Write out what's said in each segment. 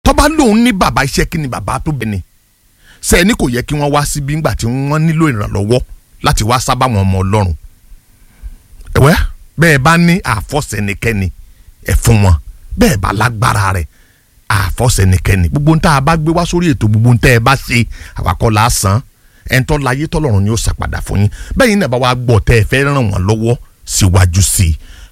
tọ́ba lòun ní bàbá iṣẹ́ kí ni bàbá tó bẹ̀ ni sẹ́ni kò yẹ kí wọ́n wá síbi ńgbà tí wọ́n nílò ìrànlọ́wọ́ láti wá sábà wọn ọmọ ọlọ́run ẹ̀wẹ́ bẹ́ẹ̀ bá ní àfọ́sẹ̀nikẹ́ni ẹ̀ fún wọn bẹ́ẹ̀ bá lágbára rẹ̀ àfọ́sẹ̀nikẹ́ni gbogbo ntá a bá gbé wá sórí ètò gbogbo ntá ẹ bá ṣe àwakọ̀ lásán ẹ̀ńtọ́ láyé tọ́lọ́run ni ó ṣàpadà fún yín bẹ́ẹ̀ yín náà bá wá gbọ́ tẹ́ ẹ fẹ́ ràn wọ́n lọ́wọ́ síwájú sí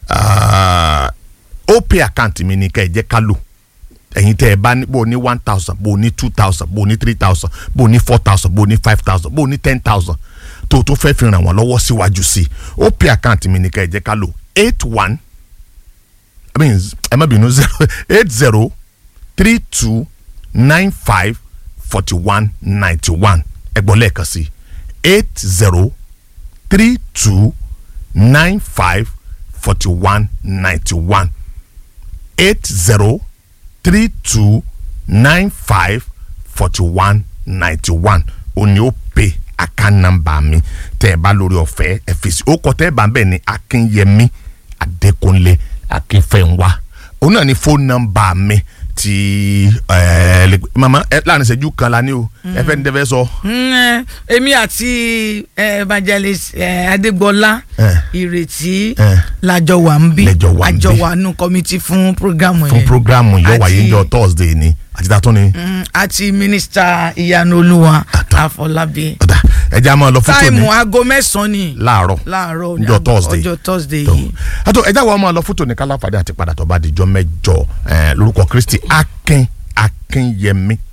i ó pay account mi ní ká ẹ jẹ́ ká lò ẹ̀yin tẹ́ ẹ bá ní bó o ní one thousand bó o ní two thousand bó o ní three thousand bó o ní four thousand bó o ní five thousand bó o ní ten thousand tó o tó fẹ́ fi ràn wọ́n lọ́wọ́ síwájú sí i ó pay account mi ní ká ẹ jẹ́ ká lò eight one i mean ẹ má bínú zero eight zero three two nine five forty one ninety one ẹ gbọ́ lẹ́ẹ̀kan sí eight zero three two nine five forty one ninety one eight zero three two nine five forty one ninety one òní ó pè account number mi tẹ́ ẹ bá lórí ọ̀fẹ́ ẹ fi sí ó kọ tẹ́ ẹ bá ń bẹ̀ ní akínyẹmí adékúnlé akínfẹ́ńwá òun náà ní phone number mi ti ẹ lè mama ẹ láàrin ìṣẹ́jú kan la ní o ẹ fẹ́ ní tẹ́ fẹ́ sọ. Mm, eh, èmi àti eh, evangelist eh, adégbọlá Eh. ìrètí Eh. lájọ wà ń bí Lẹ́jọ́ wà ń bí. àjọ wà nù kọ́mítì fún programu yẹn fún programu yóò wáyé Àti- ní ọjọ́ thursday ni àti dàtún ni. Mm, àti mínísítà ìyanu olúwa Àtọ́. àfọlábí ọ̀dà ẹja máa lọ fún tòní táìmù aago mẹ́sàn-án ni láàárọ̀ láàárọ̀ ní Ọjọ́ aago- Thursday. ọjọ́ thursday tó yìí àtọ ẹja wa máa lọ fún tòní kálàfàdé àti padà tó bá dijọ́ mẹ́jọ eh, lórúkọ kristi akin akinyẹmí